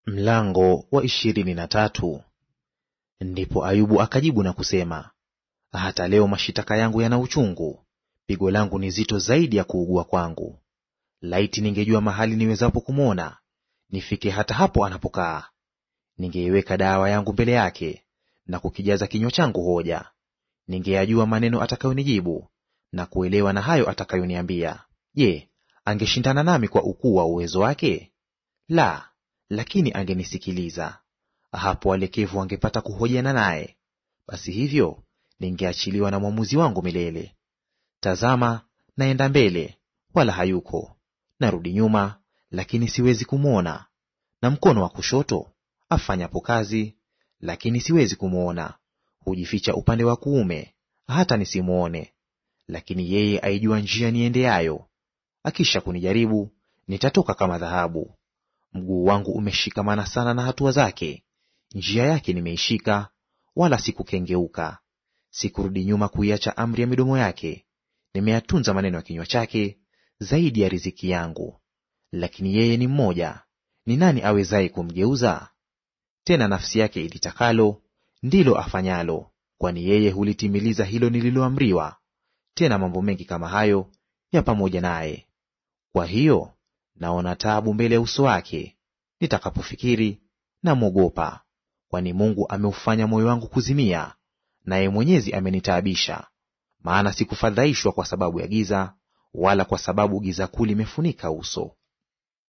Mlango wa ishirini na tatu. Ndipo Ayubu akajibu na kusema, hata leo mashitaka yangu yana uchungu, pigo langu ni zito zaidi ya kuugua kwangu. Laiti ningejua mahali niwezapo kumwona, nifike hata hapo anapokaa. Ningeiweka dawa yangu mbele yake, na kukijaza kinywa changu hoja. Ningeyajua maneno atakayonijibu, na kuelewa na hayo atakayoniambia. Je, angeshindana nami kwa ukuu wa uwezo wake? La, lakini angenisikiliza. Hapo walekevu wangepata kuhojiana naye, basi hivyo ningeachiliwa na mwamuzi wangu milele. Tazama, naenda mbele, wala hayuko; narudi nyuma, lakini siwezi kumwona. Na mkono wa kushoto afanyapo kazi, lakini siwezi kumwona. Hujificha upande wa kuume, hata nisimwone. Lakini yeye aijua njia niendeayo; akisha kunijaribu, nitatoka kama dhahabu. Mguu wangu umeshikamana sana na hatua zake, njia yake nimeishika, wala sikukengeuka. Sikurudi nyuma kuiacha amri ya midomo yake, nimeyatunza maneno ya kinywa chake zaidi ya riziki yangu. Lakini yeye ni mmoja, ni nani awezaye kumgeuza? Tena nafsi yake ilitakalo ndilo afanyalo, kwani yeye hulitimiliza hilo nililoamriwa. Tena mambo mengi kama hayo ya pamoja naye. Kwa hiyo naona taabu mbele ya uso wake; nitakapofikiri namwogopa. Kwani Mungu ameufanya moyo wangu kuzimia, naye Mwenyezi amenitaabisha. Maana sikufadhaishwa kwa sababu ya giza, wala kwa sababu giza kuu limefunika uso.